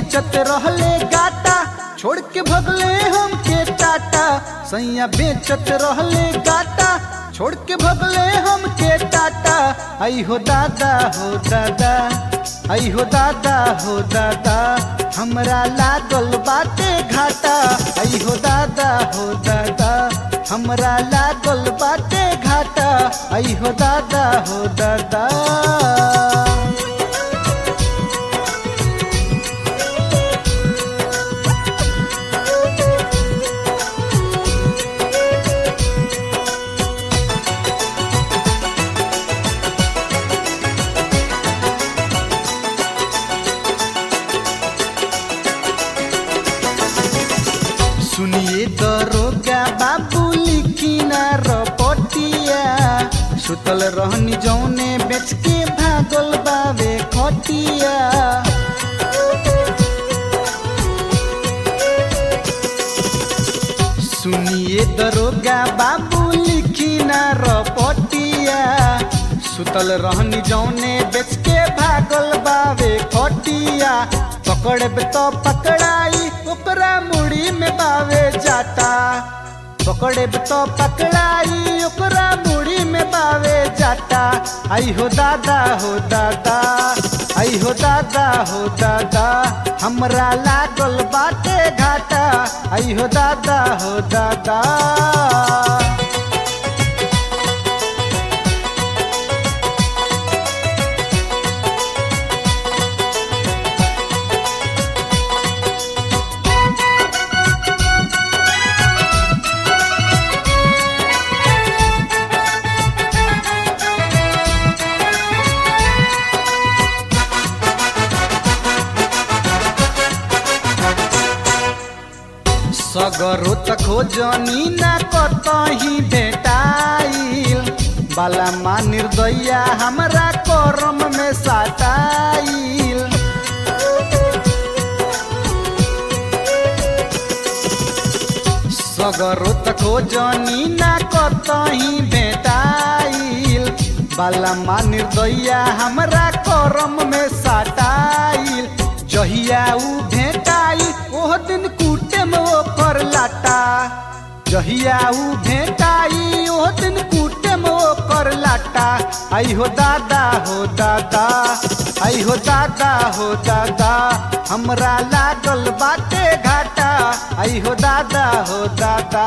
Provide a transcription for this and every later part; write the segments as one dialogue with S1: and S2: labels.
S1: बेचत रहले गाटा छोड़ के भगले हमके टाटा सैया बेचत रहले गाटा छोड़ के भगले हमके टाटा आई हो दादा हो दादा आई हो दादा हो दादा हमरा लागल बाटे घाटा आई हो दादा हो दादा हमरा लागल बाटे घाटा आई हो दादा हो दादा सुनिए दरोगा बाबू लिखी ना रपटिया सुतल रहनी जौने बेच के भागल बावे खटिया सुनिए दरोगा बाबू लिखी ना रपटिया सुतल रहनी जौने बेच के भागल बावे खटिया पकड़ब तो पकड़ाई ओकरा मुड़ी में बावे जाता पकड़ब तो पकड़ाई ओकरा मुड़ी में बावे जाता आई हो दादा हो दादा आई हो दादा हो दादा हमरा लागल बाटे घाटा आई हो दादा हो दादा सगरो त खोजनी ना कतही भेटाइल बाला माँ निर्दया हमरा करम में साटाइल सगरो त खोजनी ना कतही भेटाइल बाला माँ निर्दया हमरा करम में साटाइल जहिया ऊ भेटाई ओह दिन कूटे में ओकर लाटा जहिया ऊ भेटाई ओह दिन कूटे में ओकर लाटा आई हो दादा हो दादा आई हो दादा हो दादा हमरा लागल बाटे घाटा आई हो दादा हो दादा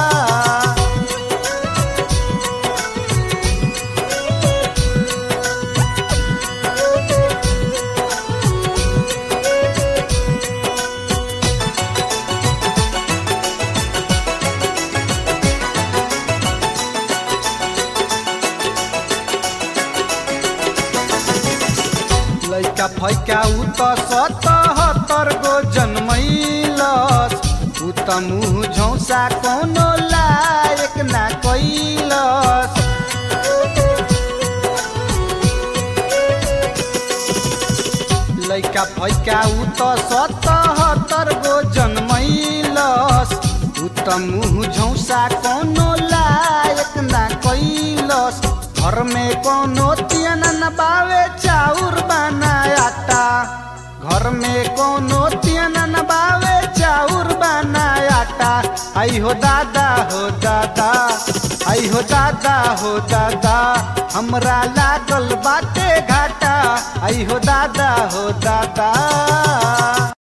S1: लैका फैका उ त सतहत्तर गो जन्मैलस उ त मुह झौसा कोनो लायक ना कैलस लैका फैका उ त सतहत्तर गो जन्मैलस उ त मुह झौसा कोनो लायक ना कैलस घर में कोनो तियन न बावे चाउर बनायाता घर में कोनो तियन न बावे चाउर बनायाता आई हो दादा हो दादा आई हो दादा हो दादा हमरा लागल बाटे घाटा आई हो दादा हो दादा